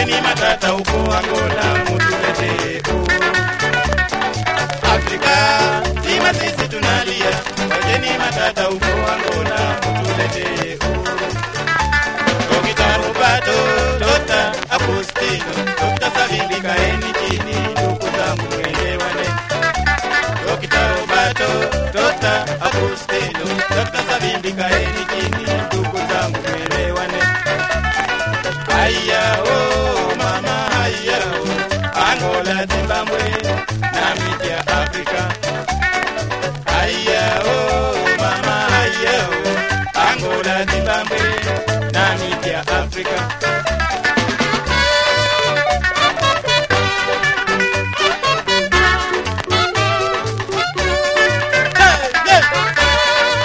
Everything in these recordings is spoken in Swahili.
Wekeni matata huko Angola, mutuletee Afrika zima sisi tunalia, wekeni matata huko Angola, mutuletee Dokita Roberto, Dr. Agostino, Dr. Savimbi, kaeni chini, ndugu zangu mwelewane. Dokita Roberto, Dr. Agostino, Dr. Savimbi, kaeni chini, ndugu zangu mwelewane. Haya oh mama haya oh Angola Zimbabwe Namibia Afrika Haya oh mama haya oh Angola Zimbabwe Namibia Afrika Hey, yeah.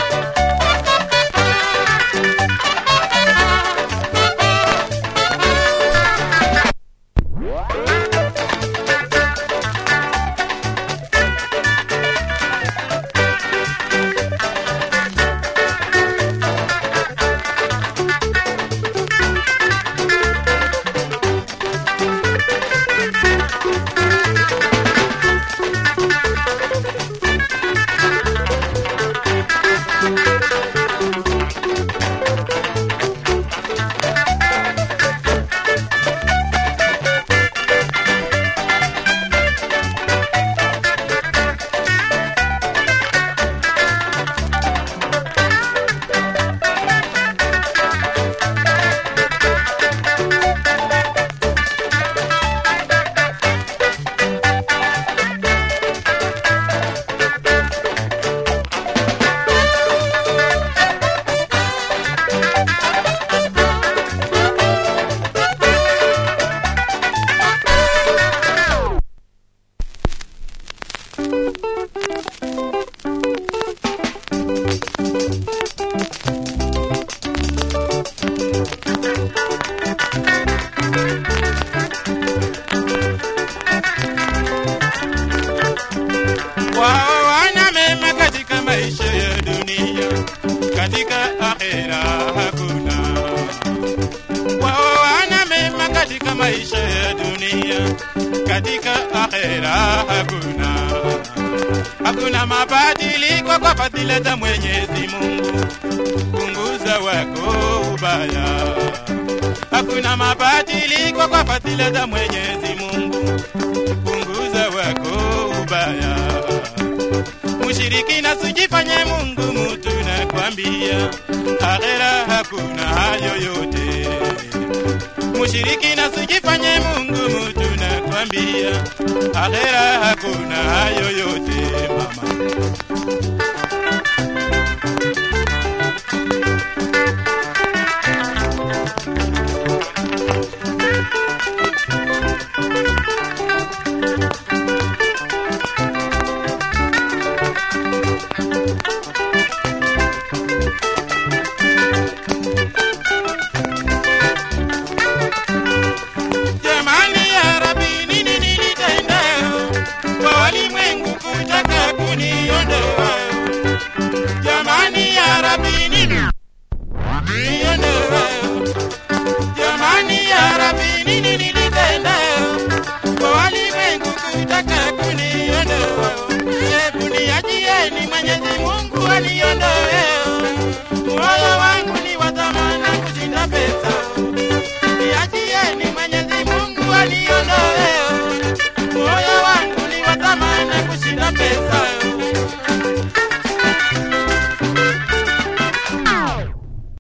wao wana mema katika maisha ya dunia, katika akhera hakuna. Wao wana mema katika maisha ya dunia, katika akhera hakuna. Hakuna mabadiliko kwa fadhila za Mwenyezi Mungu, punguza wako ubaya. Hakuna mabadiliko kwa fadhila za Mwenyezi Mungu, punguza wako ubaya. Mushirikina sijifanye Mungu mutu nakwambia, akhera hakuna hayo yote. Mushirikina sijifanye Mungu mutu nakwambia, akhera hakuna hayo yote mama.